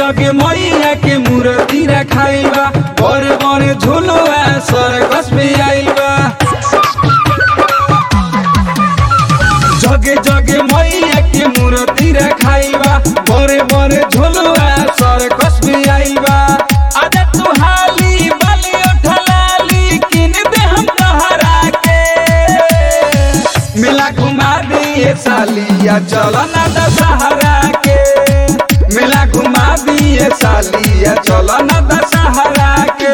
जगे मैया के मूर्ति रखाइल बा बड़े बड़े झुलुआ सरकस में आइल बा जगे जगे मैया के मूर्ति रखाइल बा बड़े बड़े झुलुआ सरकस में आइल बा आजा तू हाली बाली उठलाली किन दे हम तोहरा के मेला घुमा दिए सालिया चल ना दशहरा के मेला घुमा दिए सालिया चल ना दशहरा के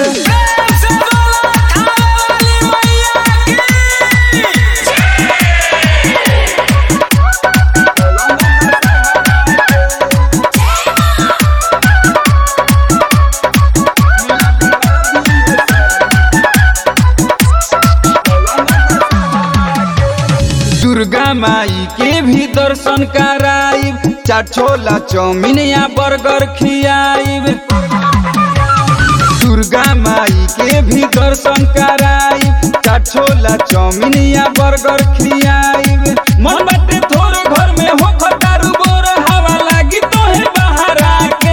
दुर्गा माई के भी दर्शन कराइब चाट छोला चाउमीन या बर्गर खियाइब दुर्गा माई के भी दर्शन कराइब चाट छोला चाउमीन या बर्गर खियाइब मन बाटे थोड़े घर में हो खटारू बोर हवा लागी तोहे बाहर आके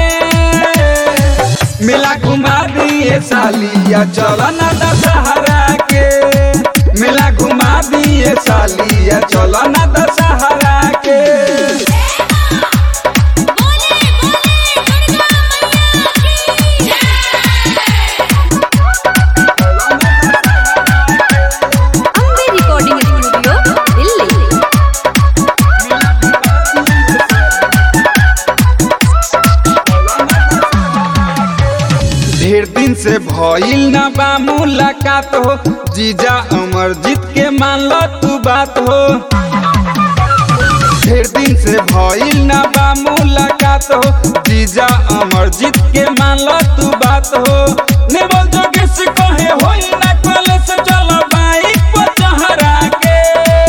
मेला घुमा दिए सालिया चल ना दशहरा के मेला घुमा दिए सालिया चल ना दशहरा के ಅಂಬೆ ರೆಕಾರ್ಡಿಂಗ್ ಸ್ಟುಡಿಯೋ ಇಲ್ಲಿ ढेर दिन से भइल ना बा मुलाकात हो जीजा अमरजीत के मान लो तू बात हो ढेर दिन से भइल ना बा मुलाकात हो जीजा अमरजीत के मान लो तू बात हो नेवल जोगेश कहे होई ना कॉलेज चलो बाइक पर चहरा के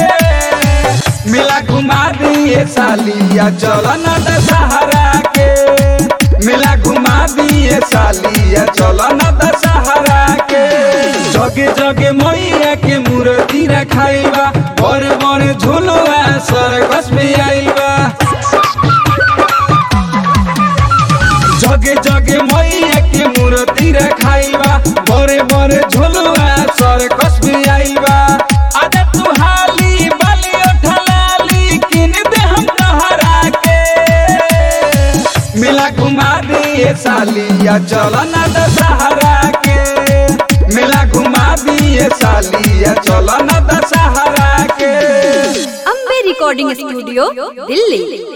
मेला घुमा दिए सालिया चल ना दशहरा के मेला घुमा दिए सालिया चल ना दशहरा के जगे जगे मैया के मूर्ति रखाइल बा बड़े बड़े झुलुआ सरकस में आइल बा जगे जगे मैया के मूर्ति रखाइल बा बड़े बड़े झुलुआ सरकस में आइल बा आजा तू हाली बाली उठलाली किन दे हम तोहरा के मेला घुमा दिए सालिया चल ना दशहरा के मेला घुमा दिए सालिया चल ना दशहरा के ಅಂಬೆ ರೆಕಾರ್ಡಿಂಗ್ ಸ್ಟುಡಿಯೋ ಇಲ್ಲಿ